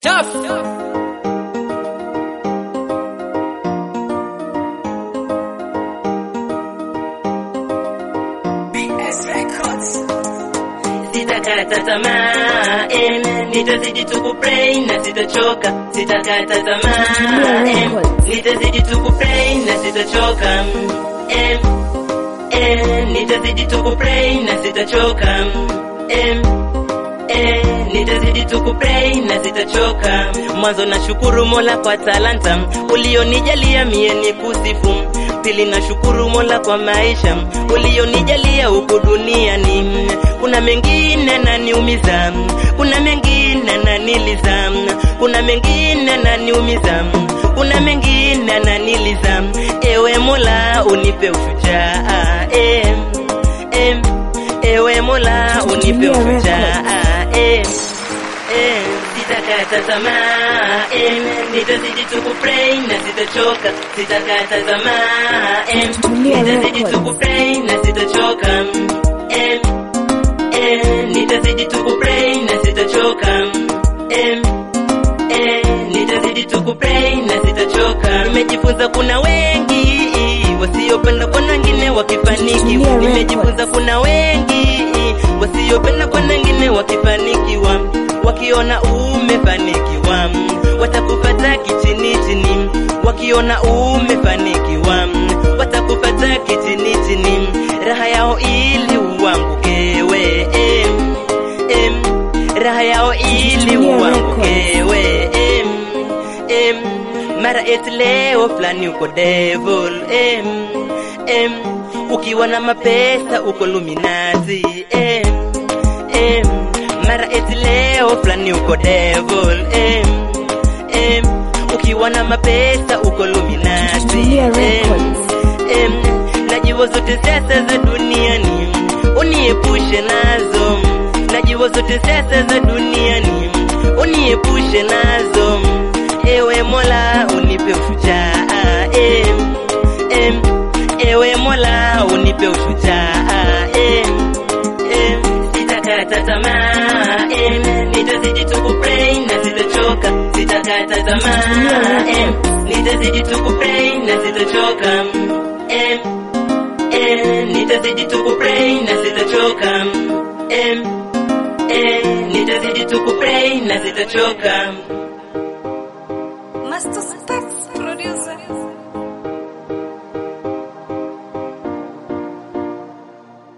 Tough. Sitakata tamaa, em, nitazidi tu kupray na sitachoka. Sitakata tamaa, em, nitazidi tu kupray na sitachoka. Em, em, nitazidi tu kupray na sitachoka. Em, em, nitazidi tu kupray na sitachoka. Mwanzo nashukuru Mola kwa talanta ulionijalia mie ni kusifu. Pili nashukuru Mola kwa maisha ulionijalia huku duniani. Kuna mengine naniumiza, kuna mengine naniliza, kuna mengine naniumiza, kuna mengine naniliza. Ewe Mola unipe ushujaa, em, em, ewe Mola unipe ushujaa, em, em, sitakata tamaa, em, nitazidi tu kupray na sitachoka, sitakata tamaa, em, nitazidi tu kupray na sitachoka, em, em, nitazidi tu kupray na sitachoka, em, em, nitazidi tu kupray na sitachoka. Nimejifunza kuna wengi wasiopenda kwa wengine wakifanikiwa, nimejifunza kuna wengi wasiopenda kwa wengine wakifanikiwa, wakiona umefanikiwa watakupata kichini chini, wakiona umefanikiwa watakupata kichini chini, raha yao ili uangukewe, em, em, raha yao ili uangukewe, em, em, mara eti leo fulani uko devil, em, em, ukiwa na mapesa uko luminati, em, em, mara eti leo fulani uko devil, em, em, ukiwa na mapesa uko luminati, em, em, najua zote siasa za duniani uniepushe nazo, najua zote siasa za duniani uniepushe nazo, ewe Mola unipe ushujaa, em, em, ewe Mola unipe ushujaa, em, em, sitakata tamaa, em, nitazidi tu kupray na sitachoka, sitakata tamaa, em, nitazidi tu kupray na sitachoka, em, em, nitazidi tu kupray na sitachoka, em, em, nitazidi tu kupray na sitachoka.